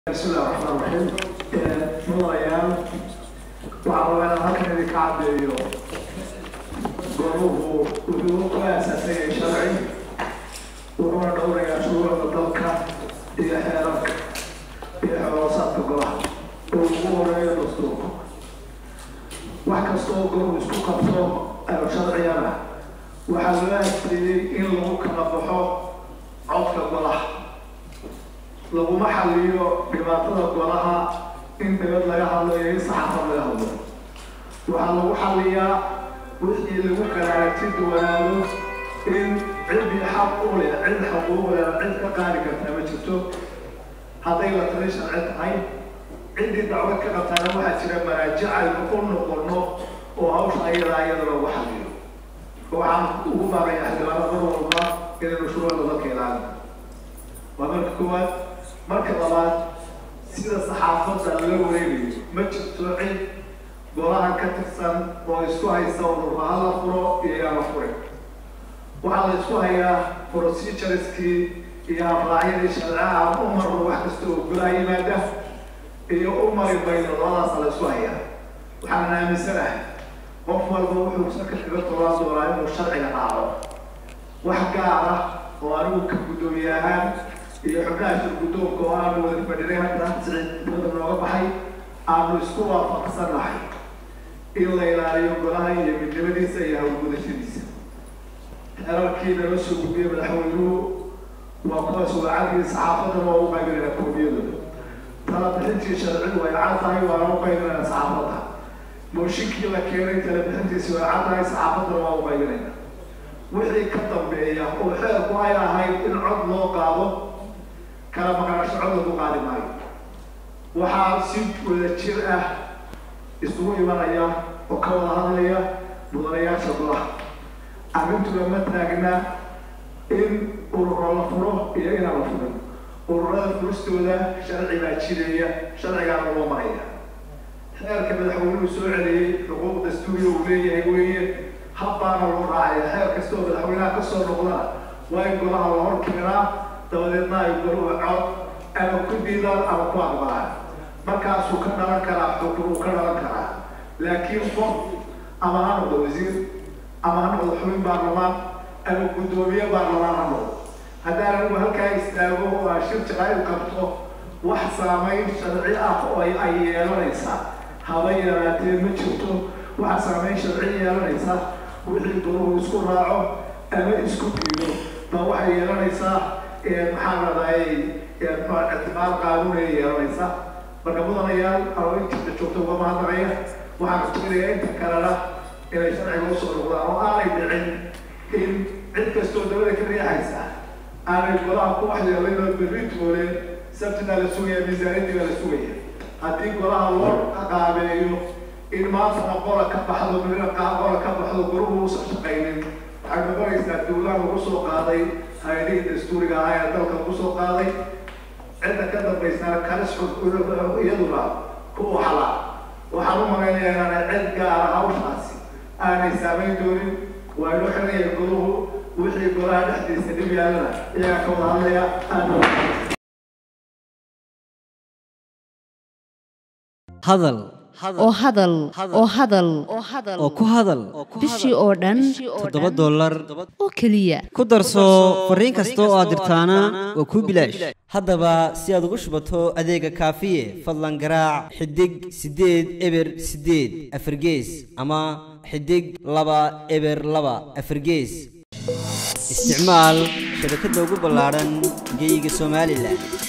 bismillahi raxmaan raxiim mudanayaal waxaa rabaa inaan halkan idinka caddeeyo goruhu wuxuu ku aasaasay yahay sharci wuxuuna dhowrayaa shuruucda dalka iyo xeerarka iyo xoroosaadka golaha oo ugu horeeyo dastuurka wax kasta oo goruhu isku qabto ayo sharciyana waxaa loo adkeeyey in lagu kala baxo codka golaha laguma xaliyo dhibaatada golaha in dabad laga hadlo iyo in saxaafad laga hadlo waxaa lagu xaliyaa wixii lagu kala aragti duwanaado in ciddii xaq u leh cid xuquuq leh cid ka qaadi karta ma jirto hadday la tali sharci tahay ciddii dacwad ka qabtaana waxaa jira maraajic aynu u noqono oo hawsha ayadaa iyada lagu xaliyo waxaan ugu baaqayaa xildhibaanada mar walba inaynu shuruucda dalka ilaalino waa marka koowaad marka labaad sida saxaafadda la wareegayo ma jirto cid golaha ka tirsan oo isku haysa ururba ha la furo iyo yaa la furay waxaa la isku hayaa procedureskii iyo habraacyadii sharcaha u marno wax kasta oo golaha yimaada iyo u mari mayno labadaasa la isku hayaa waxaan aaminsanahay qof walba wuxuu saka kaga tolaa doonaa inuu sharciga raaco wax gaar ah oo anigu ka guddoomiye ahaan iyo xubnaha shir guddoonka oo aanu wada fadhinay hadda siciidnimada nooga baxay aanu isku waafaqsanahay in la ilaaliyo golaha iyo midnimadiisa iyo hawlgudashadiisa xeerarkii nala soo gudbiyey madaxweynuhu waa kuwaas wacagii saxaafadana waa u qaybinayna koobiyadooda talabixintii sharcigu way cad tahay waana u qaybinayna saxaafadda mooshinkii la keenay talabixintiisi way cad tahay saxaafadana waa u qaybinayna wixii ka dambeeya oo xeerku ay ahayd in cod loo qaado kala maqnaansho cod lagu qaadi maayo waxaa si wada jir ah isugu imanaya oo ka wada hadlaya mudanayaasha golaha arrintuna ma taagna in ururo la furo iyo inaan la furin ururada furistooda sharci baa jireeya sharcigaana loo maraya xeerka madaxweynuhu soo celiyey xuquuq dastuuriya uu leeyahay weeye habbaana loo raacaya xeer kasta oo madaxweynaha ka soo noqdana waa in golaha la hor keenaa dabadeedna ay goruhu cod ama ku diidaan ama ku aqbalaan markaasuu ka dhalan karaa xukun uu ka dhalan karaa laakiin qof ama ha noqdo wasiir ama ha noqdo xubin baarlamaan ama guddoomiye baarlamaan ha noqdo haddaan anigu halkaa istaago oo aan shir jaqaayib qabto wax saamayn sharci ah oo ay yeelanaysaa haba yaraatee ma jirto waxa saamayn sharci yeelanaysa wixii goruhu isku raaco ama isku diido baa waxay yeelanaysaa maxaa radaay ictimaad qaanuunaya yeelanaysa marka mudanayaal anoo intiisa joogta uga mahadnaqaya waxaan iskuminayaa inta kalena inay sharciga usoo noqdaan oo aanay dhicin in cid kastoo dabada ka riixaysa aanay golaha ku waxyeelaynoo berri toole sabtina la sugaya miisaaniyadiina la sugaya haddii golaha loo qaabeeyo in maantana qola ka baxdo mirina qola ka baxdo goruhu uusan shaqaynin waxay noqonaysaa dowlaha lagu soo qaaday hay-adihii dastuuriga ahaa ee dalka lagu soo qaaday cidda ka dambaysana kalis iyaduna ku waxla waxaan u malaynayaa inaanay cid gaara hawshaasi aanay saamayn doonin waa inoo xiraya goruhu wixii golaha dhexdiisa dhib yaalana iyagaa ka wada hadlaya aada hadal oo hadal oo hadal oo ku hadal bishii oo dhan toddoba dollar oo keliya ku darso fariin kasta oo aad dirtaana waa kuu bilaash haddaba si aad ugu shubato adeega kaafiye fadlan garaac xidig siddeed eber siddeed afargees ama xidig laba eber laba afargees isticmaal shabakadda ugu ballaadhan geyga somalilan